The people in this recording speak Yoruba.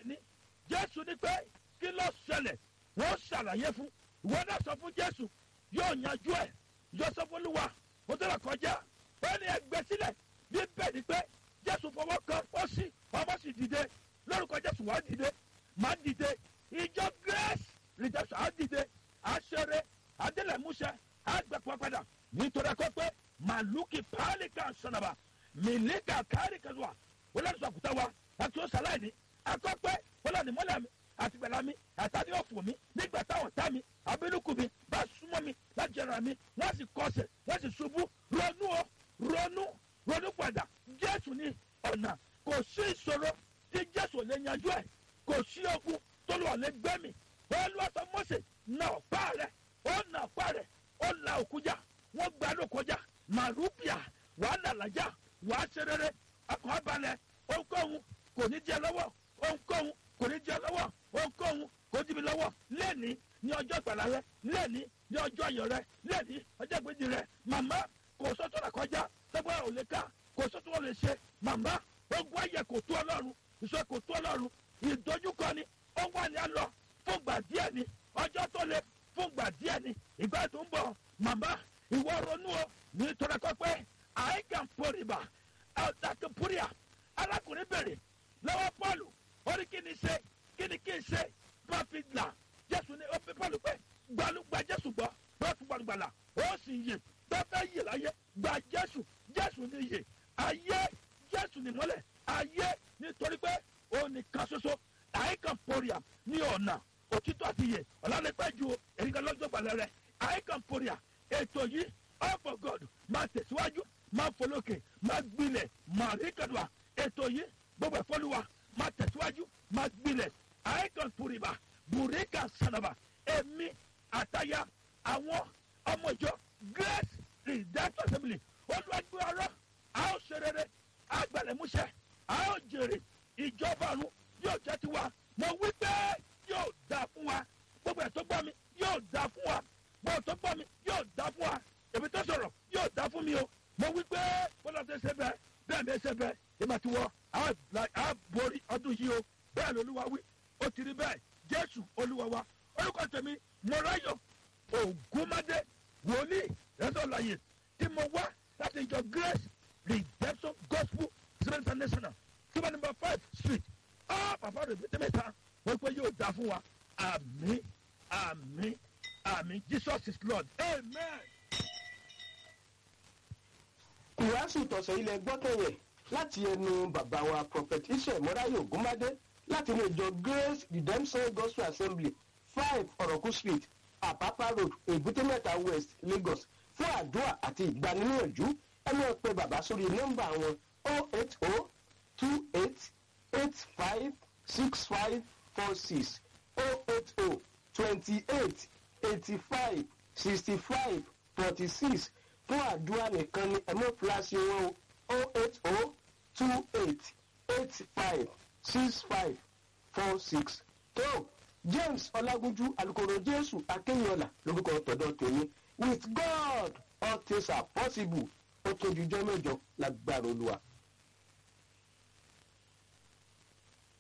ni jésù ní pé kí ló ṣẹlẹ̀ wọ́n ṣàlàyé fún ìwọ náà sọ fún jésù yóò yanjú ẹ̀ yóò sọ fún olúwa mo tó lọ kọjá ó ní ẹgbẹ́ sílẹ̀ bí bẹ́ẹ̀ ni pé jésù fọwọ́ kan ó sì ọmọ sì dìde lórúkọ jésù wàá dìde màá dìde ìjọ grace redemption á dìde á ṣeré adélẹ̀múṣẹ á gbẹ̀pọ̀ padà nítorí ẹ̀kọ́ pé màlúkì pálíkà sọ̀nàbà mílíkà kárìkàzùwà wọ́n lẹ́nu sọ̀kùtà wa àti ó sàlàyé ẹ̀kọ́ pé wọ́n lẹ́nu mọ́lẹ̀ mi àti gbẹ̀lá mi àtàdé ọ̀fọ̀ mi nígbà táwọn tá mi abínúkù mi bá súnmọ́ mi láti jẹrà mi wọ́n sì kọsẹ̀ wọ́n sì ṣubú ronú o ronú ronú padà jésù ní ọ̀nà kò sí ìṣòro tí jésù ò lè yanjú ẹ̀ kò sí ogun tó lọ́ọ́ lè gbẹ́ mi olùwàsó mọ́sẹ̀ na ọ̀pá rẹ̀ ó na ọ̀pá rẹ̀ ó la òkújà wọ́n gba ló kọjá màrúbíà wàá nàlájà wàá ṣerere ọkọ̀ abalẹ̀ ohunkóhun kò ní jẹ́ lọ́wọ́ ohunkóhun kò ní jẹ́ lọ́wọ́ ohunkóhun kò dí mi lọ́wọ́ lẹ́ni ní ọjọ́ ìgbàlá rẹ lẹ́ni ní ọjọ́ ayọ̀ rẹ lẹ́ni ọjọ́ ìgbèjì rẹ màmá kò sọ́tò rà kọjá sẹ́gbọ́n ò lè ká kò sọ́tò wọn lè ṣe màmá ogun ayẹ kò tó ọlọ́run ìṣe kò tó ọlọ́run ìdojúkọ ni ó wà ní alọ fún gbà díẹ̀ ni ọjọ́ tó le fún gbà díẹ̀ ni ìgbà tó ń bọ̀ màmá ìwọ ronú o nítorí kọ́ pé àìkàn pòrìbà ọ̀dàkùn púrìà arákùnrin bèrè lọ́wọ́ pọ́ọ̀lù ó ní kí ni ṣe kí ni kí n ṣe profit là jésù ní ọ̀pẹ pọ́ọ̀lù pé gbalùgbà jésù gbọ́ lọ́tún gbàlùgbàlà ó sì yè bẹ́ẹ̀ yè láyé gba jésù jésù ní yè ayé jésù ní mọ́lẹ̀ ayé nítorí pé ó ní kan ṣoṣo àìkàn pòrìà ní ọ̀nà òtítọ́ àti yè ọ̀làlẹ́pẹ́ ju èrìkà lọ́jọ́ gbàlẹ́ rẹ̀ àìkàn pòrìà ètò yìí all for god máa tẹ̀síwájú máa folókè máa gbilẹ̀ máa rí kàdùà ètò yìí gbogbo ẹ̀fọ́lùwà máa tẹ̀síwájú máa gbilẹ̀ àìkàn pòrìbà bùrẹ́kà sànàbà èmi àtàyà àwọn ọmọ ìjọ grace redemption assembly olùwàgbé ọ̀rọ̀ a ó ṣe rere agbẹ̀lẹ̀múṣẹ a ó jèrè ìjọba ọ̀run yóò jẹ́ tiwa mo wí pé yóò dà fún wa gbogbo ẹ̀ tó gbọ́ mi yóò dà fún wa gbogbo tó gbọ́ mi yóò dà fún wa èmi tó sọ̀rọ̀ yóò dà fún mi o mo wí pé bọ́lá tó ṣe bẹ́ẹ̀ bẹ́ẹ̀ mi ṣe bẹ́ẹ̀ èmi àti wọ́ a borí ọdún yìí o bẹ́ẹ̀ lolúwa wí ó ti rí bẹ́ẹ̀ jésù olúwa wa orúkọ tèmi mọ̀ráyọ̀ ògúnmádé wòlíì rẹ́sọ̀láyè tí mo wá láti ìjọ grace redemption gospel israel international tuba number five street ọ́ pàpà rẹ̀ pété mẹ́ta wọ́n pé yóò dá fún wa àmì àmì àmì jesus is lord amen. ìwàásù tọ̀sẹ̀ ilẹ̀ gbọ́kẹ̀yẹ̀ láti ẹnu bàbá wa prophet israel mọ́ráyè ògúnmádé láti ilé ìjọ grace redemption gospel assembly five ọ̀rọ̀kú street àpápá road èbúté-mẹ́ta west lagos fún àdúrà àti ìgbaniníyànjú ẹni ẹ pé bàbá sórí nọ́mbà wọn o eight o two eight eight five six five four six o eight o twenty eight eighty five sixty five forty six fún àdúrà nìkan ni ẹ̀mọ́ fúláṣí wọn o eight o two eight eight five six five four six tó james ọlágúnjú alukoro jésù akéyọlá lórúkọ tọ̀dọ̀ tèmi with god all things are possible ó tójú jọ́ mẹ́jọ lágbára olúwa.